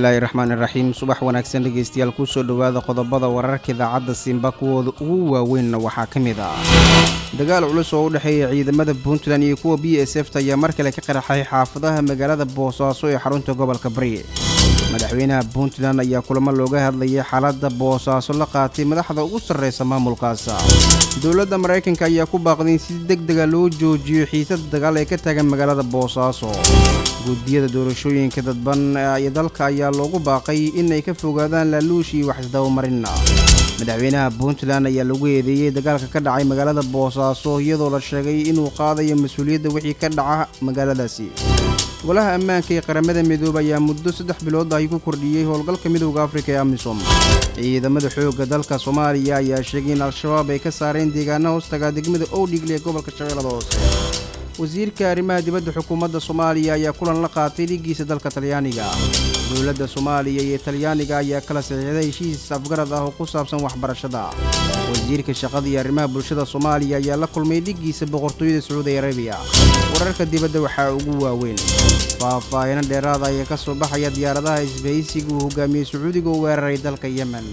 bismillaahi raxmaani raxiim subax wanaagsan dhegeystayaal kusoo dhowaada qodobada wararka idaacadda simba kuwooda ugu waaweynna waxaa ka mid ah dagaal culus oo u dhexeeya ciidamada puntland iyo kuwa b s f ta ayaa mar kale ka qaraxay xaafadaha magaalada boosaaso ee xarunta gobolka bari madaxweynaha puntland ayaa kulamo looga hadlayay xaaladda boosaaso la qaatay madaxda ugu sarreysa maamulkaas dowladda maraykanka ayaa ku baaqday in si deg dega loo joojiyo xiisada dagaal ee ka taagan magaalada boosaaso guddiyada doorashooyinka dadban ee dalka ayaa loogu baaqay inay ka fogaadaan laaluush iyo wax isdabamarinna madaxweynaha puntland ayaa lagu eedeeyey dagaalka ka dhacay magaalada boosaaso iyadoo la sheegay inuu qaadayo mas-uuliyadda wixii ka dhaca magaaladaasi golaha ammaanka ee qaramada midoobe ayaa muddo saddex bilood ahi ku kordhiyey howlgalka midowda afrika ee amisom ciidamada xoogga dalka soomaaliya ayaa sheegay in al-shabaab ay ka saareen deegaana hoostaga degmada owdhigle ee gobolka shabeellada hoose wasiirka arrimaha dibadda xukuumadda soomaaliya ayaa kulan la qaatay dhigiisa dalka talyaaniga dowladda soomaaliya iyo talyaaniga ayaa kala saxiixday heshiis afgarad ah oo ku saabsan waxbarashada wasiirka shaqada iyo arrimaha bulshada soomaaliya ayaa la kulmay dhigiisa boqortooyada sacuudi arabiya wararka dibadda waxaa ugu waaweyn faahfaahino dheeraada ayaa ka soo baxaya diyaaradaha isbahaysiga uu hogaamiyey sacuudiga u weeraray dalka yemen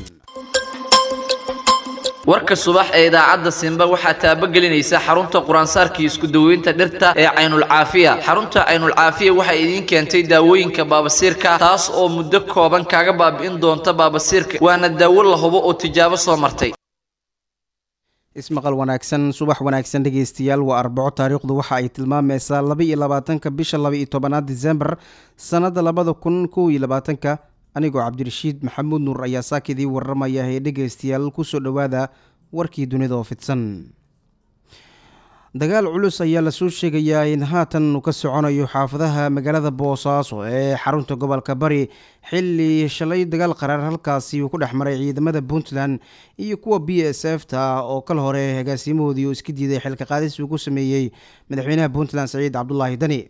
warka subax ee idaacadda simba waxaa taabagelinaysa xarunta quraansaarkii isku daweynta dhirta ee caynulcaafiya xarunta caynulcaafiya waxay idiin keentay daawooyinka baabasiirka taas oo muddo kooban kaaga baabi'in doonta baabasiirka waana daawo la hubo oo tijaabo soo martay ismaqal wanaagsan subax wanaagsan dhegeystayaal waa arbaco taariikhdu waxa ay tilmaamaysaa laba iyo labaatanka bisha laba iyo tobanaad disembar sannadda labada kun kow iyo labaatanka anigoo cabdirashiid maxamuud nuur ayaa saakidii warramaya ee dhegaystayaal kusoo dhowaada warkii dunida oo fidsan dagaal culus ayaa lasoo sheegayaa in haatan uu ka soconayo xaafadaha magaalada boosaaso ee xarunta gobolka bari xilli shalay dagaal qaraar halkaasi uu ku dhex maray ciidamada puntland iyo kuwa b s f ta oo kal hore agaasimahoodii uu iska diiday xilka qaadis uu ku sameeyey madaxweynaha puntland saciid cabdulaahi dani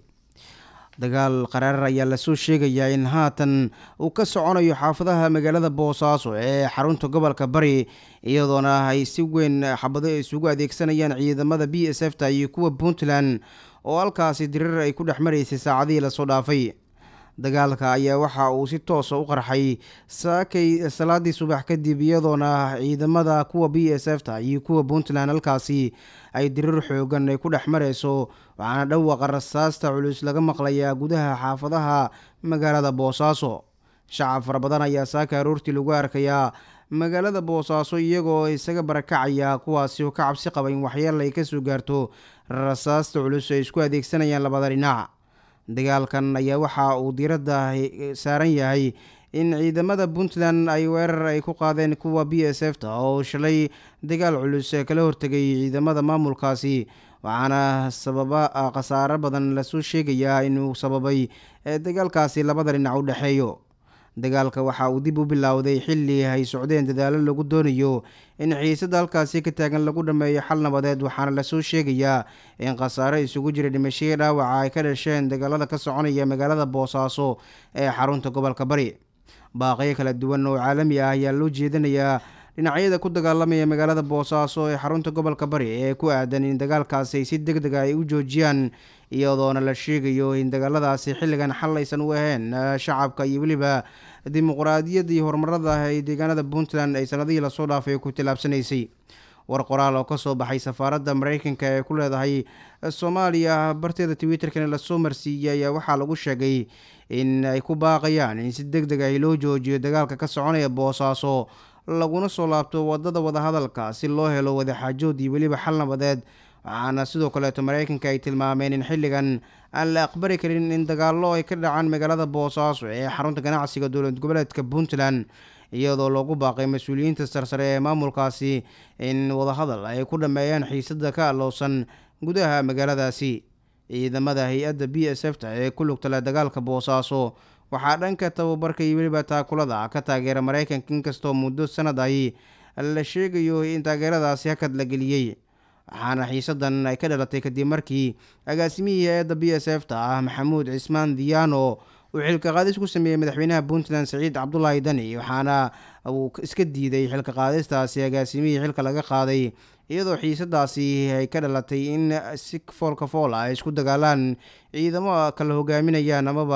dagaal qaraarar ayaa lasoo sheegayaa in haatan uu ka soconayo xaafadaha magaalada boosaaso ee xarunta gobolka bari iyadoona ay si weyn xabado isugu adeegsanayaan ciidamada b s f ta iyo kuwa puntland oo halkaasi dirir ay ku dhex maraysay saacadihii lasoo dhaafay dagaalka ayaa waxa uu si toosa u qarxay saakay salaadii subax kadib iyadoona ciidamada kuwa b s f ta iyo kuwa puntland halkaasi ay dirir xoogan ay ku dhex marayso waxaana dhawaaqa rasaasta culus laga maqlayaa gudaha xaafadaha magaalada boosaaso shacab fara badan ayaa saaka aroortii lagu arkayaa magaalada boosaaso iyagoo isaga barakacaya kuwaasi oo ka cabsi qaba in waxyeel ay kasoo gaarto rasaasta culus ay isku adeegsanayaan labada dhinac dagaalkan ayaa waxa uu diiradda saaran yahay in ciidamada puntland ay weerar ay ku qaadeen kuwa b s f ta oo shalay dagaal culus kala hortegay ciidamada maamulkaasi waxaana sababa khasaaro badan lasoo sheegayaa inuu sababay dagaalkaasi labada dhinac u dhexeeyo dagaalka waxa uu dib u bilowday xilli ay socdeen dadaalo lagu doonayo in xiisada halkaasi ka taagan lagu dhameeyo xal nabadeed waxaana lasoo sheegayaa in khasaaro isugu jira dhimashadii dhaawaca ay ka dhasheen dagaalada ka soconaya magaalada boosaaso ee xarunta gobolka bari baaqyo kala duwan oo caalami ah ayaa loo jeedinayaa dhinacyada ku dagaalamaya magaalada boosaaso ee xarunta gobolka bari ee ku aadan in dagaalkaasi si deg dega ay u joojiyaan iyadoona la sheegayo in dagaaladaasi xilligan xal aysan u ahayn shacabka iyo weliba dimuqraadiyadda iyo horumarada ee deegaanada puntland ay sanadihii lasoo dhaafay ku tillaabsanaysay war qoraal oo kasoo baxay safaaradda mareykanka ee ku leedahay soomaaliya barteeda twitterkana lasoo marsiiyey ayaa waxaa lagu sheegay in ay ku baaqayaan in si deg deg ah loo joojiyo dagaalka ka soconaya boosaaso laguna soo laabto wadada wadahadalka si loo helo wadaxaajood iyo weliba xal nabadeed waxaana sidoo kaleeto mareykanka ay tilmaameen in xilligan aan la aqbali karin in dagaallo ay ka dhacaan magaalada boosaaso ee xarunta ganacsiga dowlad goboleedka puntland iyadoo loogu baaqay mas-uuliyiinta sarsare ee maamulkaasi in wadahadal ay ku dhameeyaan xiisada ka alowsan gudaha magaaladaasi ciidamada hay-adda b s f ta ee ku lugtala dagaalka boosaaso waxaa dhanka tababarka iyo weliba taakulada ka taageera mareykanka inkastoo muddo sanad ahi la sheegayo in taageeradaasi hakad la geliyey waxaana xiisadan ay ka dhalatay kadib markii agaasimihii hay-adda b s f ta ah maxamuud cismaan diyaano uu xilka qaadis ku sameeyey madaxweynaha puntland saciid cabdulaahi dani waxaana uu iska diiday xilka qaadistaasi agaasimihii xilka laga qaaday iyadoo xiisadaasi ay ka dhalatay in si foolka fool ah ay isku dagaalaan ciidamo kala hogaaminayaan amaba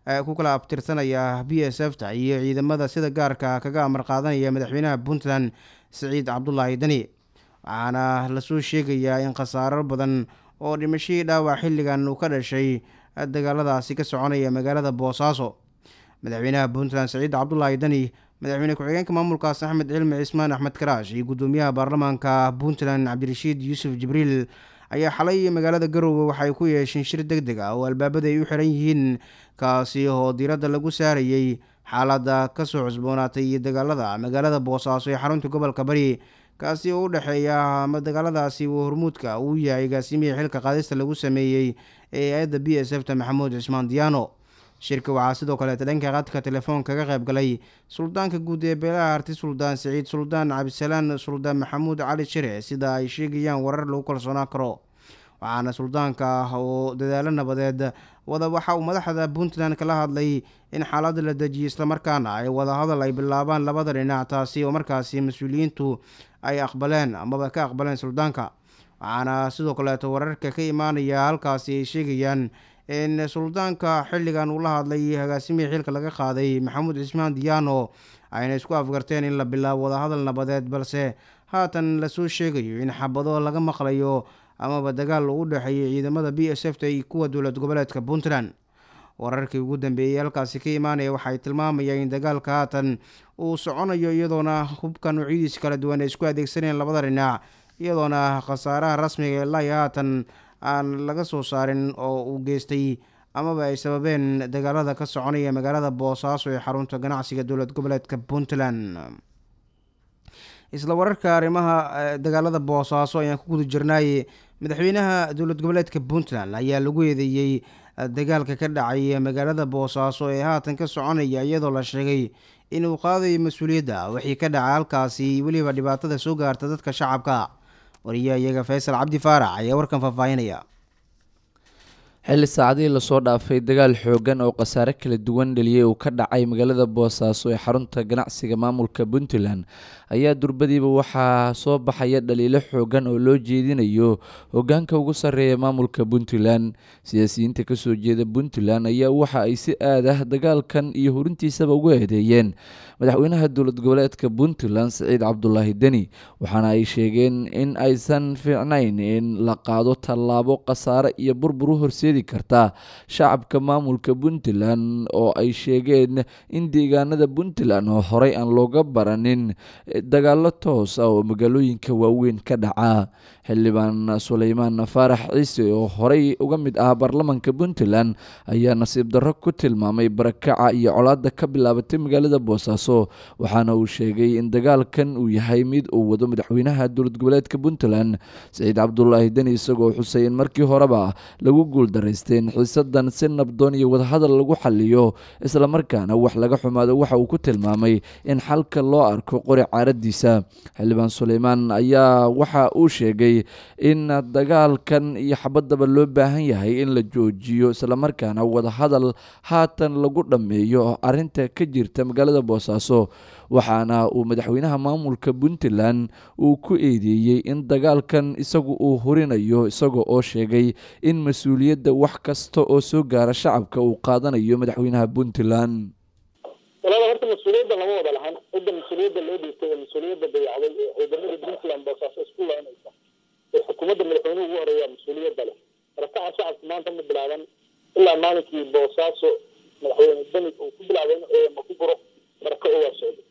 ku kala abtirsanaya b s f ta iyo ciidamada sida gaarka kaga amar qaadanaya madaxweynaha puntland siciid cabdulaahi deni waxaana lasoo sheegayaa in khasaaro badan oo dhimashadii dhaawac xilligan uu ka dhashay dagaaladaasi ka soconaya magaalada boosaaso madaxweynaha puntland siciid cabdulaahi deni madaxweyne ku-xigeenka maamulkaas axmed cilmi cismaan axmed karaash iyo guddoomiyaha baarlamaanka puntland cabdirashiid yuusuf jibriil ayaa xalay magaalada garowe waxay ku yeesheen shir deg deg ah oo albaabada ay u xiran yihiin kaasi oo diiradda lagu saarayey xaaladda kasoo cusboonaatay iyo dagaalada magaalada boosaaso ee xarunta gobolka bari kaasi oo u dhexeeya ama dagaaladaasi uu hormuudka uu yahay agaasimihii xilka qaadista lagu sameeyey ee hay-adda b s f ta maxamuud cismaan diyaano shirka waxaa sidoo kaleeta dhanka qadka telefoon kaga qayb galay suldaanka guud ee beelaha arti suldaan siciid suldaan cabdisalaan suldaan maxamuud cali shire sida ay sheegayaan warar lagu kalsoonaan karo waxaana suldaanka ah oo dadaalo nabadeed wada waxa uu madaxda puntland kala hadlay in xaaladda la dejiyo islamarkaana ay wadahadal ay bilaabaan labada dhinac taasi oo markaasi mas-uuliyiintu ay aqbaleen amaba ka aqbaleen suldaanka waxaana sidoo kaleeto wararka ka imaanaya halkaasi ay sheegayaan in suldaanka xilligan uu la hadlay agaasimihii xilka laga qaaday maxamuud cismaan diyaano ayna isku afgarteen in la bilaabo wadahadal nabadeed balse haatan lasoo sheegayo in xabado laga maqlayo amaba dagaal uu u dhexeeyay ciidamada b s f ta iyo kuwa dowlad goboleedka puntland wararkii ugu dambeeyey halkaasi ka imaanaya waxay tilmaamayaan in dagaalka haatan uu soconayo iyadoona hubka noocyadiisa kala duwan ay isku adeegsanayeen labada dhinac iyadoona khasaaraha rasmiga ilaa iyo haatan aan laga soo saarin oo uu geystay amaba ay sababeen dagaalada ka soconaya magaalada boosaaso ee xarunta ganacsiga dowlad goboleedka puntland isla wararka arrimaha dagaalada boosaaso ayaan ku guda jirnaay madaxweynaha dowlad goboleedka puntland ayaa lagu eedeeyey dagaalka ka dhacay magaalada boosaaso ee haatan ka soconaya iyadoo la sheegay inuu qaadayo mas-uuliyadda wixii ka dhaca halkaasi weliba dhibaatada soo gaarta dadka shacabka wariyaha iyaga faysal cabdi faarax ayaa warkan faahfaahinaya xilli saacadihii lasoo dhaafay dagaal xoogan oo khasaare kala duwan dheliyey uu ka dhacay magaalada boosaaso ee xarunta ganacsiga maamulka puntland ayaa durbadiiba waxaa soo baxaya dhaliilo xoogan oo loo jeedinayo hogaanka ugu sarreeya maamulka puntland siyaasiyiinta kasoo jeeda puntland ayaa waxa ay si aad ah dagaalkan iyo hurintiisaba ugu eedeeyeen madaxweynaha dowlad goboleedka puntland siciid cabdulaahi deni waxaana ay sheegeen in aysan fiicnayn in la qaado tallaabo khasaare iyo burbur u horseedi karta shacabka maamulka puntland oo ay sheegeen in deegaanada puntland oo horey aan looga baranin dagaalo toos ah oo magaalooyinka waaweyn ka dhaca xildhibaan suleymaan faarax ciise oo horey uga mid ah baarlamanka puntland ayaa nasiib darro ku tilmaamay barakaca iyo colaada ka bilaabatay magaalada boosaaso waxaana uu sheegay in dagaalkan uu yahay mid uu wado madaxweynaha dowlad goboleedka puntland siciid cabdulaahi deni isagoo xusay in markii horeba lagu guuldaraystay in xiisadan si nabdoon iyo wadahadal lagu xaliyo islamarkaana wax laga xumaado waxa uu ku tilmaamay in xalka loo arko qori caaradiisa xildhibaan suleymaan ayaa waxa uu sheegay in dagaalkan iyo xabadaba loo baahan yahay in la joojiyo islamarkaana wadahadal haatan lagu dhammeeyo arinta ka jirta magaalada boosaaso waxaana uu madaxweynaha maamulka puntland uu ku eedeeyey in dagaalkan isagu uu hurinayo isaga oo sheegay in mas-uuliyadda wax kasta oo soo gaara shacabka uu qaadanayo madaxweynaha puntland walaal horta mas-uuliyadda lama wada lahan cidda mas-uuliyadda loo dhiibtay ee mas-uuliyadda dayacday ee ciidamada puntland boosaaso isku laynaysa ee xukuumadda madaxweynuhu ugu horeeya mas-uuliyadda leh marakaca shacabka maanta ma bilaaban ilaa maalinkii boosaaso madaxweyne beni uu ku bilaabay in ma ku guro barako oo waa socday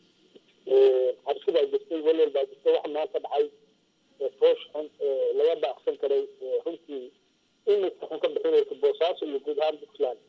cabsi baa jirtay welwel baa jirtay waxa maanta dhacay foosh xun laga baaqsan karay runtii imika xun ka bixinaysa boosaaso iyo guud ahaan puntland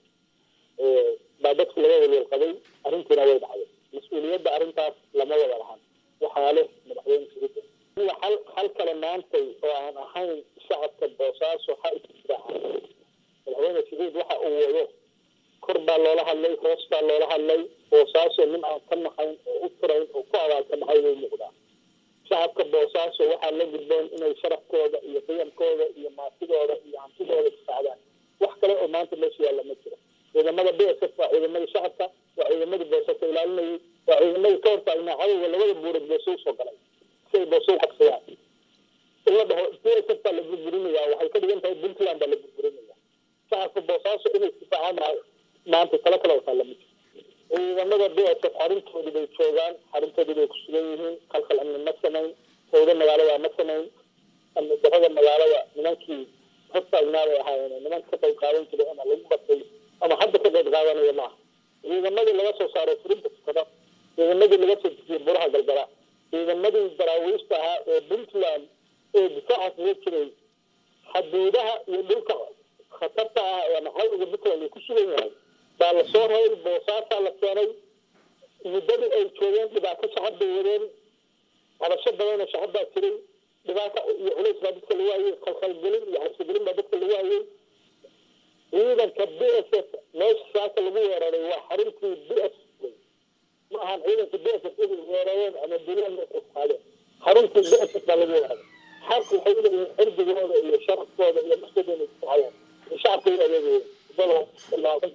baa dadku laga welwel qabay arrintiina way dhacday mas-uuliyadda arrintaas lama wada lahan waxaa leh madaxweyne sirida hal hal kale maantay oo aan ahayn shacabka boosaaso ha isdifaaca madaxweyne siciid waxa uu wado kor baa loola hadlay hoos baa loola hadlay boosaaso nin aan ka naxayn oo u turayn oo ku abaalka naxay way muuqdaa shacabka boosaaso waxaa la gudboon inay sharafkooda iyo qiyamkooda iyo maatidooda iyo hantidooda difaacdaan wax kale oo maanta meesha yaalla ma jiro ciidamada b s f waa ciidamadii shacabka waa ciidamadii boosaaso ilaalinayay waa ciidamadii ka hortaagnaa cadowga labada buurood booso usoo galay si ay booso u qabsadaan in la dhaho b s f baa la burburinaya waxay ka dhigan tahay puntland baa la burburinaya shacabka boosaaso inay difaacaan maayo maanta talo kale wataa lamid ciidamada b s f xaruntoodii bay joogaan xaruntoodii bay ku sugan yihiin qalqal amni ma samayn howda magaalada ma samayn amni darada magaalada nimankii hortaagnaa bay ahaayeen nimanka ka qayb qaadan jiray ama lagu batay ama hadda ka qayb qaadanaya maaha ciidamadii laga soo saaray furinta tukada ciidamadii laga soo dejiyey buraha galgala ciidamadii daraawiishta ahaa ee puntland ee difaaca kaga jiray xaduudaha iyo dhulka khatarta ah ee maxalliga puntland uu ku sugan yahay baa lasoo raray boosaasaa la keenay muddadii ay joogeen dhibaato shacab bay wadeen cabasho badanoo shacab baa jiray dhibaata iyo culays baa dadka lagu hayay khalkhalgelin iyo cabsigelin baa dadka lagu hayay ciidanka b s f meesha saaka lagu weeraray waa xaruntii b s ma ahan ciidanka b s f inay weerareen ama dulaan qaadeen xaruntii b s f baa lagu weeraray xaq waxay u leeyihiin cirdigooda iyo sharafkooda iyo naftooda inay kuhayaan shacabka in adeegayeen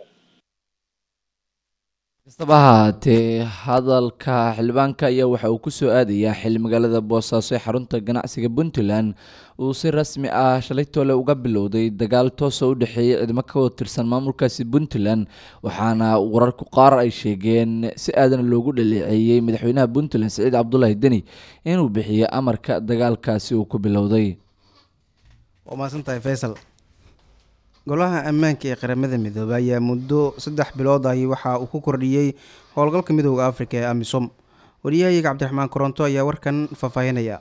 kastaba ahaatee hadalka xildhibaanka ayaa waxa uu kusoo aadayaa xili magaalada boosaaso ee xarunta ganacsiga puntland uu si rasmi ah shalay toole uga bilowday dagaal toosoo u dhexeeyay ciidamo ka wada tirsan maamulkaasi puntland waxaana wararku qaar ay sheegeen si aadan loogu dhaleeceeyey madaxweynaha puntland siciid cabdulaahi deni inuu bixiyo amarka dagaalkaasi uu ku bilowday waa mahadsantahay faysal golaha ammaanka ee qaramada midoobay ayaa muddo saddex bilood ahi waxa uu ku kordhiyey howlgalka midooda afrika ee amisom wariyahayaga cabdiraxmaan koronto ayaa warkan faahfaahinaya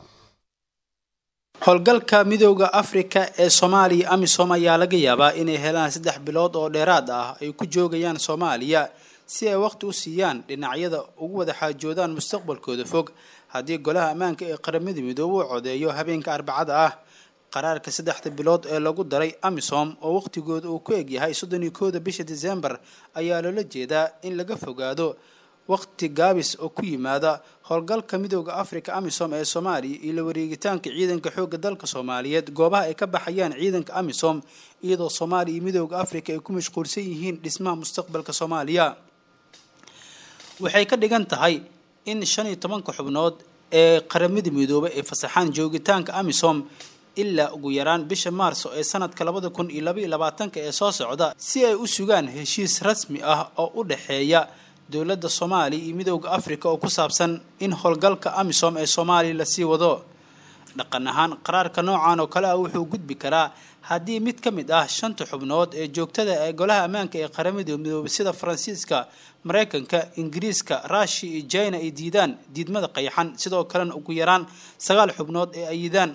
howlgalka midooda afrika ee soomaaliya amisom ayaa laga yaabaa inay helaan saddex bilood oo dheeraad ah ay ku joogayaan soomaaliya si ay waqti u siiyaan dhinacyada ugu wada xaajoodaan mustaqbalkooda fog haddii golaha ammaanka ee qaramada midoobe u codeeyo habeenka arbacada ah qaraarka saddexda bilood ee lagu daray amisom oo waqtigooda uu ku egyahay soddon iyo kooda bisha disembar ayaa loola jeedaa in laga fogaado waqti gaabis oo ku yimaada howlgalka midooda africa amisom ee soomaaliya iyo la wareegitaanka ciidanka xoogga dalka soomaaliyeed goobaha ay ka baxayaan ciidanka amisom iyadoo soomaaliya iyo midooda africa ay ku mashquulsan yihiin dhismaha mustaqbalka soomaaliya waxay ka dhigan tahay in shan iyo tobanka xubnood ee qaramada midoobay ay fasaxaan joogitaanka amisom ilaa ugu yaraan bisha maarso ee sanadka labada kun iyo labaiyo labaatanka ee soo socda si ay u sugaan heshiis rasmi ah oo u dhexeeya dowladda soomaaliya iyo midooda africa oo ku saabsan in howlgalka amisom ee soomaaliya lasii wado dhaqan ahaan qaraarka noocan oo kale ah wuxuu gudbi karaa haddii mid ka mid ah shanta xubnood ee joogtada ee golaha ammaanka ee qaramada midoobay sida faransiiska mareykanka ingiriiska rushia iyo china ay diidaan diidmada qayaxan sidoo kalena ugu yaraan sagaal xubnood ee ayidaan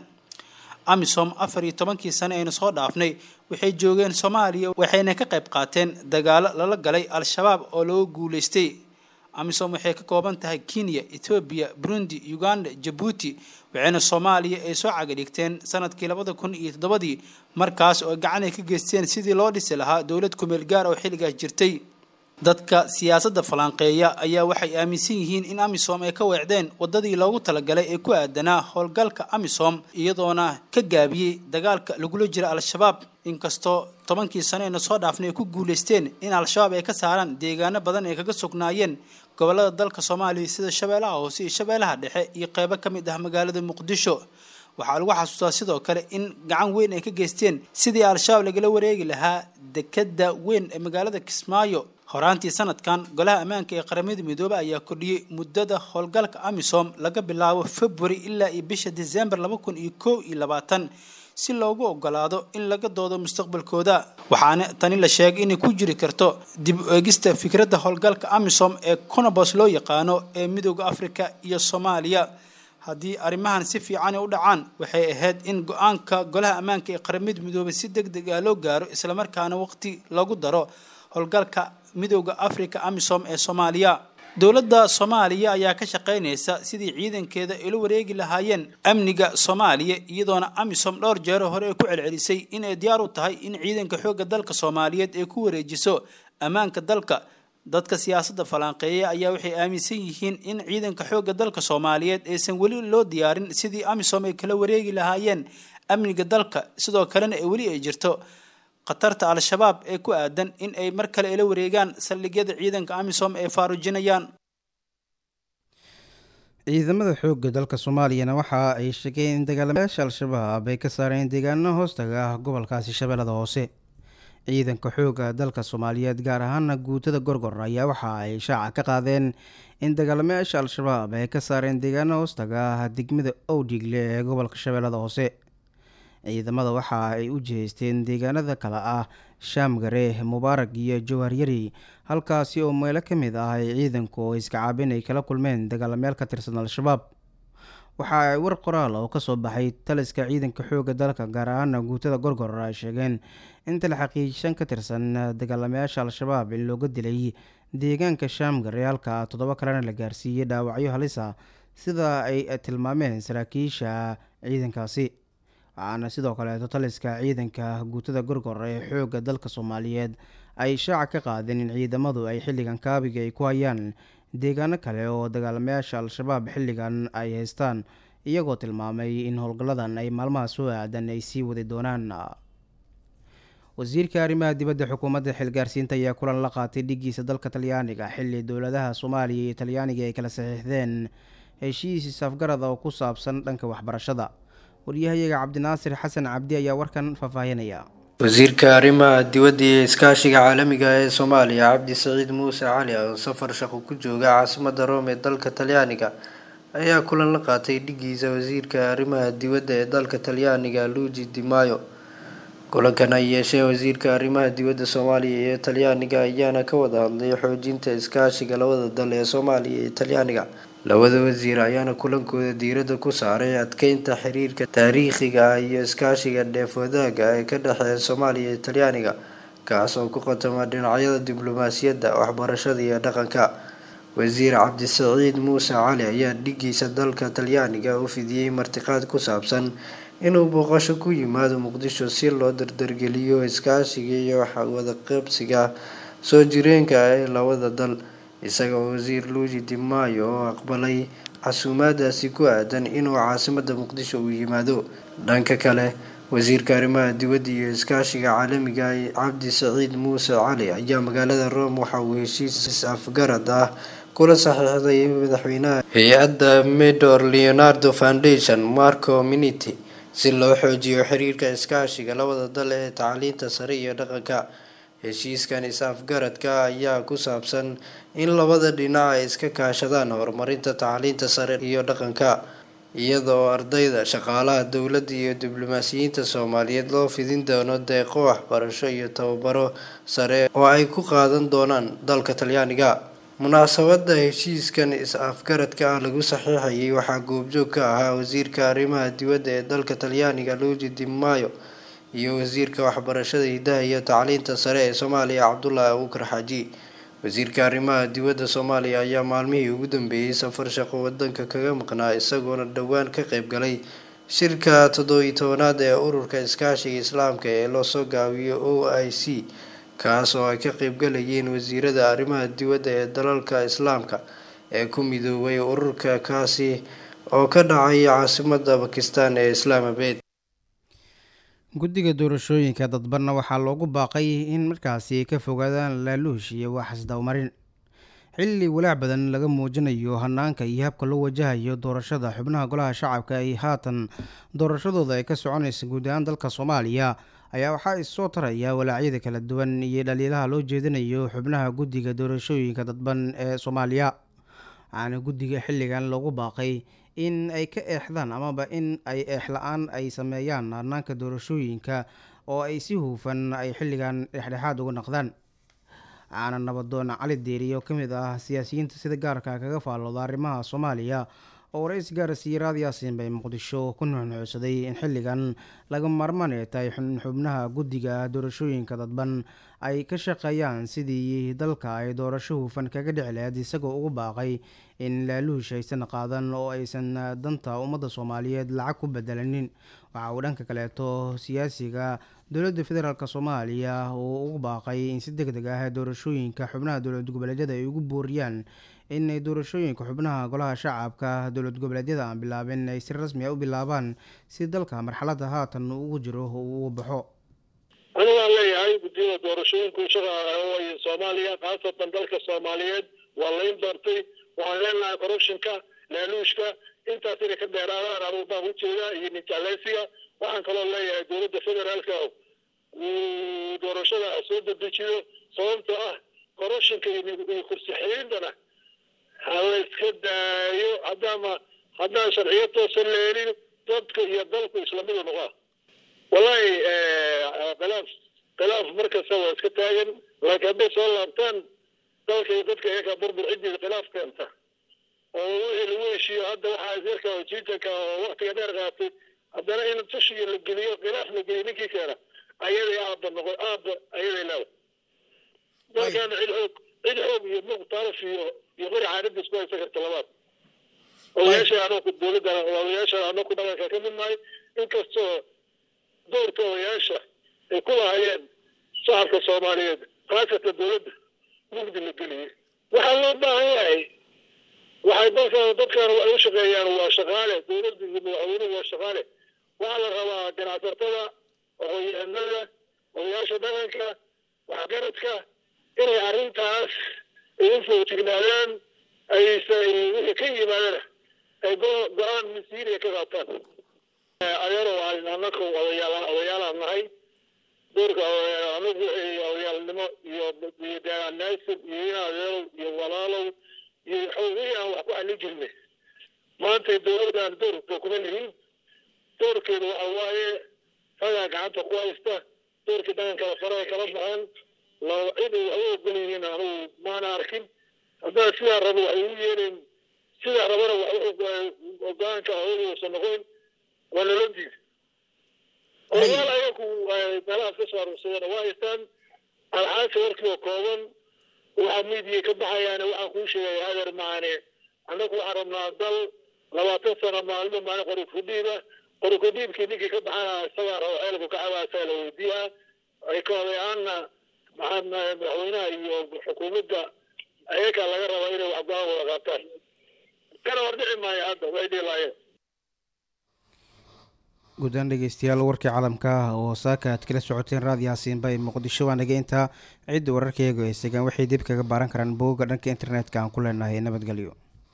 amisom afar iyo tobankii sane aynu soo dhaafnay waxay joogeen soomaaliya waxayna ka qayb qaateen dagaalo lala galay al-shabaab oo laga guuleystay amisom waxay ka kooban tahay kenya ethoobiya burundi uganda jabuuti waxayna soomaaliya ay soo cagadhigteen sanadkii labada kun iyo toddobadii markaas oo gacan ay ka geysteen sidii loo dhisi lahaa dowlad kumeel gaar oo xilligaas jirtay dadka siyaasadda falanqeeya ayaa waxay aaminsan yihiin in amisom ay ka weecdeen waddadii loogu talagalay ee ku aadanaa howlgalka amisom iyadoona ka gaabiyey dagaalka lagula jira al-shabaab inkastoo tobankii sano ayna soo dhaafnay ay ku guulaysteen in al-shabaab ay ka saaraan deegaano badan ay kaga sugnaayeen gobolada dalka soomaaliya sida shabeellaha hoose iyo shabeellaha dhexe iyo qeybo ka mid ah magaalada muqdisho waxaa lagu xasuustaa sidoo kale in gacan weyn ay ka geysteen sidii al-shabaab lagala wareegi lahaa dekada weyn ee magaalada kismaayo horaantii sanadkan golaha ammaanka ee qaramada midoobey ayaa kordhiyey muddada howlgalka amisom laga bilaabo february ilaa iyo bisha december laba kun iyo kow iyo labaatan si loogu ogolaado in laga doodo mustaqbalkooda waxaana tani la sheegay inay ku jiri karto dib u eegista fikradda howlgalka amisom ee conobos loo yaqaano ee midooda africa iyo soomaaliya haddii arrimahan si fiican u dhacaan waxay ahayd in go-aanka golaha ammaanka ee qaramada midoobey si deg deg ah loo gaaro islamarkaana waqti lagu daro howlgalka midooda africa amisom ee soomaaliya dowladda soomaaliya ayaa ka shaqaynaysa sidii ciidankeeda ay la wareegi lahaayeen amniga soomaaliya iyadoona amisom dhowr jeero hore ay ku celcelisay inay diyaar u tahay in ciidanka xoogga dalka soomaaliyeed ay ku wareejiso ammaanka dalka dadka siyaasadda falanqeeya ayaa waxay aaminsan yihiin in ciidanka xoogga dalka soomaaliyeed aysan weli loo diyaarin sidii amisom ay kala wareegi lahaayeen amniga dalka sidoo kalena ay weli ay jirto khatarta al-shabaab ee ku aadan in ay mar kale ila wareegaan saldhigyada ciidanka amisom ay faarujinayaan ciidamada xoogga dalka soomaaliyana waxa ay sheegeen in dagaalamayaasha al-shabaab ay ka saareen deegaano hoostaga ah gobolkaasi shabeellada hoose ciidanka xoogga dalka soomaaliyeed gaar ahaana guutada gorgor ayaa waxa ay shaaca ka qaadeen in dagaalamayaasha al-shabaab ay ka saareen deegaana hoostaga degmada owdhigle ee gobolka shabeellada hoose ciidamada waxa ay u jihaysteen deegaanada kale ah shaamgare mubaarag iyo jawharyari halkaasi oo meelo ka mid ah ay ciidanku oo iska caabin ay kala kulmeen dagaalamayaal ka tirsan al-shabaab waxa ay war qoraal oo kasoo baxay taliska ciidanka xoogga dalka gaar ahaana guutada gorgor ay sheegeen inta la xaqiijishan ka tirsan dagaalamayaasha al-shabaab in looga dilay deegaanka shaamgare halka toddoba kalena la gaarsiiyey dhaawacyo halisa sida ay tilmaameen saraakiisha ciidankaasi waxaana sidoo kaleeto taliska ciidanka guutada gorgor ee xoogga dalka soomaaliyeed ay shaaca ka qaadeen in ciidamadu ay xilligan kaabiga ay ku hayaan deegaano kale oo dagaalamayaasha al-shabaab xilligan ay haystaan iyagoo tilmaamay in howlgalladan ay maalmaha soo aadan ay sii wadi doonaan wasiirka arrimaha dibadda xukuumadda xilgaarsiinta ayaa kulan la qaatay dhigiisa dalka talyaaniga xilli dowladaha soomaaliya iyo talyaaniga ay kala saxiixdeen heshiis isafgarad oo ku saabsan dhanka waxbarashada waryahayaga cabdinaasir xasan cabdi ayaa warkan faahfaahinaya wasiirka arrimaha dibadda iyo iskaashiga caalamiga ee soomaaliya cabdi saciid muuse cali oo safar shaqo ku jooga caasimadda rome ee dalka talyaaniga ayaa kulan la qaatay dhigiisa wasiirka arrimaha dibadda ee dalka talyaaniga luigi di mayo kulankan ay yeeshee wasiirka arrimaha dibadda soomaaliya iyo talyaaniga ayaana ka wada hadlay xoojinta iskaashiga labada dal ee soomaaliya iyo talyaaniga labada wasiir ayaana kulankooda diiradda ku saaray adkeynta xiriirka taariikhiga ah iyo iskaashiga dheef wadaaga ee ka dhexeeya soomaaliya iyo talyaaniga kaas oo ku qatama dhinacyada diblomaasiyadda waxbarashada iyo dhaqanka wasiir cabdisaciid muuse cali ayaa dhigiisa dalka talyaaniga u fidiyey martiqaad ku saabsan inuu booqasho ku yimaado muqdisho si loo dardargeliyo iskaashiga iyo wadaqabsiga soo jireenka ah ee labada dal isaga oo wasiir luigi di mayo oo aqbalay casuumaadaasi ku aadan inuu caasimada muqdisho uu yimaado dhanka kale wasiirka arrimaha dibadda iyo iskaashiga caalamiga cabdi saciid muuse cali ayaa magaalada rome waxa uu heshiis afgarad ah kula saxiixday madaxweynaha hay-adda medor leonardo foundation marco miniti si loo xoojiyo xiriirka iskaashiga labada dal ee tacliinta sare iyo dhaqanka heshiiskan is-afgaradka ayaa ku saabsan in labada dhinac ay iska kaashadaan horumarinta tacliinta sare iyo dhaqanka iyadoo ardayda shaqaalaha dowladda iyo diblomaasiyiinta soomaaliyeed loo fidin doono deeqo waxbarasho iyo tababaro sare oo ay ku qaadan doonaan dalka talyaaniga munaasabada heshiiskan is-afgaradka ah lagu saxiixayay waxaa goobjoog ka ahaa wasiirka arrimaha dibadda ee dalka talyaaniga luigi di mayo iyo wasiirka waxbarashada hidaha iyo tacliinta sare ee soomaaliya cabdulaahi abuukar xaaji wasiirka arrimaha dibadda soomaaliya ayaa maalmihii ugu dambeeyey safar shaqo wadanka kaga maqnaa isagoona dhowaan ka qeyb galay shirka toddobiyi tobanaad ee ururka iskaashiga islaamka ee loosoo gaabiyo o i c kaas oo ay ka qeybgalayeen wasiirada arrimaha dibadda ee dalalka islaamka ee ku midoobay ururka kaasi oo ka dhacay caasimada bakistan ee islaamabad guddiga doorashooyinka dadbanna waxaa loogu baaqay in markaasi ka fogaadaan laaluush iyo waxasdawmarin xilli walaac badan laga muujinayo hanaanka iyo habka loo wajahayo doorashada xubnaha golaha shacabka ay haatan doorashadooda ay ka soconaysa guud ahaan dalka soomaaliya ayaa waxaa issoo taraya walaacyada kala duwan iyo dhaliilaha loo jeedinayo xubnaha guddiga doorashooyinka dadban ee soomaaliya waxaana guddiga xilligan loogu baaqay in ay ka eexdaan amaba in ay eexla-aan ay sameeyaan hanaanka doorashooyinka oo ay si huufan ay xilligan dhexdhexaad uga naqdaan waxaana nabadoon cali deeriye oo ka mid ah siyaasiyiinta sida gaarka kaga faallooda arrimaha soomaaliya oo warays gaarsiiyey raad yaasiin bay muqdisho ku nuxnuxsaday in xilligan laga maarmaan ay tahay xubnaha guddiga doorashooyinka dadban ay ka shaqeeyaan sidii dalka ay doorasho hufan kaga dhici lahayd isagoo ugu baaqay in laaluush aysan qaadan oo aysan danta ummadda soomaaliyeed lacag ku bedelanin waxa uu dhanka kaleeto siyaasiga dowladda federaalk soomaaliya uu ugu baaqay in si deg deg ah doorashooyinka xubnaha dowlad goboleedyada ay ugu booriyaan inay doorashooyinka xubnaha golaha shacabka dowlad goboleedyada aan bilaabin ay si rasmi a u bilaabaan si dalka marxaladda haatan ugu jiro uu uga baxo ani waan leeyahay guddiyada doorashooyinku shaqaa soomaaliya khaasatan dalka soomaaliyeed waa layn doortay waxaan leenahay corruptionka laaluushka intaas inay ka dheeraadaan anugu baan ujeedaa iyo ninjaaleysiga waxaan kaloo leeyahay dowladda federaalka uu doorashada soo dedejiyo sababtoo ah koroshinka iyo kursi xiriintana ha la iska daayo haddaama haddaan sharciyo toosan leelin dadka iyo dalku islamidu noqaa wallahi khilaaf khilaaf markasta waa iska taagan laakiin hadday soo laabtaan dalka iyo dadka iyaga burbur ciddii khilaaf keenta oo wixii lagu heshiiyo hadda waxaa isirka oo jiitanka oo waktiga dheer qaatay haddana in tushiga la geliyo khilaaf la geliyo ninkii keena ayaday aabba noqo aabba ayaday leedahay dalkaana cid xoog cid xoog iyo muqtaraf iyo iyo qori caadada isku haysa karta labaad odayaasha anaku dowladda odayaasha anaku dhaqanka ka mid nahay inkastoo doorka odayaasha ay ku lahayeen shacabka soomaaliyeed khaasatan dowladda mugdi la geliyey waxaa loo baahan yahay waxay dalkan dadkan ay u shaqeeyaan waa shaqaale dowladda iyo madaxweynuhu waa shaqaale waxaa la rabaa ganacsatada aqoon-yahanada odayaasha dhaqanka waxgaradka inay arrintaas ay u foojignaadaan aysa wixii ka yimaadana ay go-aan masiiriya ka qaataan adeero anaka odayaal odayaalaan nahay doorka anagu odayaalnimo iyo iyo deegaanaasib iyo in adeerow iyo walaalow iyo wixii aan wax ku xallin jirnay maanta dowladdan doorka kuma lihin doorkeedu waxa waaye ragaa gacanta ku haysta doorkii dhaqankala faraha kala baxaan laba cid ay waxba ogol yihiin anugu maana arkin haddaan sidaa rabo waxay u yeelayn sidaa rabana go-aanka hooyadiisa noqon waa nala diida odayaal ayaku meelahaas ka soo aruursadeen waa haystaan alxaasa warkii oo kooban waxaa miidiya ka baxayaane waxaan kuu sheegaya hadeer maane annagu waxaan rabnaa dal labaatan sano maalmo maalin qori kudhiiba qori kudhiibkii ninkii ka baxana isagaa rabo ceelku ka cabaasaa la weydiiyaa ay ka odayaanna maxaa madaxweynaha iyo xukuumadda ayagaa laga rabaa inay wax go-aan wada qaataan kana hordhici maayo hadda way dhilaayeen guddaan dhegeystayaal warkii caalamka ah oo saaka aad kala socoteen raadi yaasiinba ee muqdisho waa naga intaa cidda wararkayagu ay segaan waxay dib kaga baaran karaan booga dhanka internetka aan ku leenahay nabadgelyo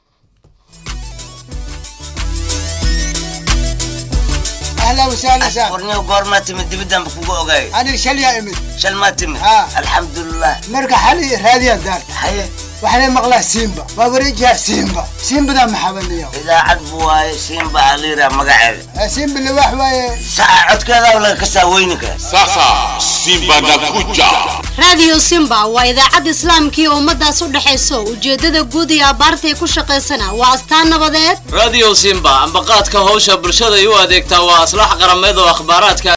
اهلا وسهلا سهلا ورني قورما تمد دبدان بكوكو اوغاي انا شل يا امي شل ما تمد آه. الحمد لله مرقى حالي راديو دار حي وحنا مقلاه سيمبا بابريجها سيمبا سيمبا ذا محبن اليوم اذا عدبوا سيمبا عليرا مقعد سيمبا اللي واحد ساعة عد كذا ولا كساوينك Sasa Simba nakuja. raadiyo simba waa idaacad islaamkii ummadaas u dhexayso ujeedada guud iyo abaarta ay ku shaqaysana waa astaan nabadeed radio simba ambaqaadka howsha bulshada ay u adeegtaa waa aslax qarameed oo akhbaaraadka